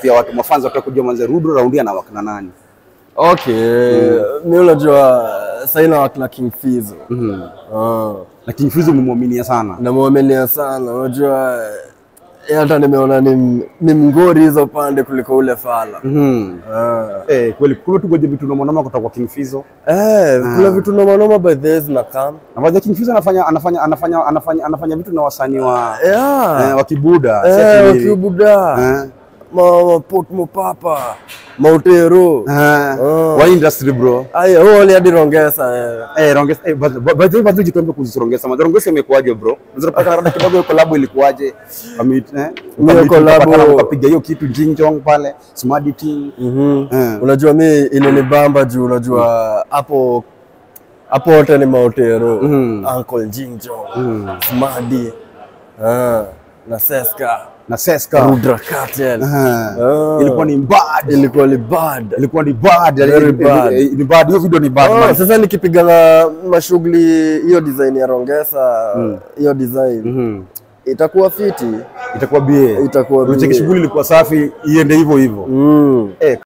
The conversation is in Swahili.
pia watu mafanza wataka kujua manze Rudo raundi na wakina nani. Okay, mi unajua saina wakina King Fizo. Ah. Lakini Fizo umemwaminia sana. namwaminia sana, unajua eh, hata nimeona ni, ni mngori hizo pande kuliko ule fala Mhm. Ah. Eh, kweli kule tu goje vitu na mwanama kutoka kwa King Fizo. Eh, kuna vitu nomanoma by the way zinakam Na baadhi ya King Fizo anafanya anafanya anafanya anafanya anafanya vitu na wasanii wa yeah. eh, wa Kibuda. si eh, ati- wakiubuda Eh. ma, mapot mopapa mautero Eh. Oh. Wa industry bro. aya huo ni hadi rongesa eh. Eh, Rongesa eh, basi basi basi jitombe kuhusu Rongesa. Maana Rongesa imekuaje bro? Unaweza kupata rada kidogo hiyo collab ilikuaje? Wame- eh? Hiyo collab- Mkapatana, mkapiga hiyo kitu Jinjong pale, Smarty Team. Mhm. Eh. unajua mi ilinibamba juu unajua hapo hapo wote ni mautero Mhm. Uncle Jinjo Smadi ah, na Seska Na Seska. Rudra Cartel Eh. Ah. Ilikuwa ni bad. ilikuwa ni bad Ilikuwa ni bad. Very bad. Eh, Ni bad. Hiyo video ni bad. Oh, man. sasa nikipiga na mashughuli hiyo design ya Rongesa hiyo design Mhm. itakuwa fiti Itakuwa bie. Itakuwa bie. Unacheki shughuli ilikuwa safi, iende hivyo hivyo. mm. Eh,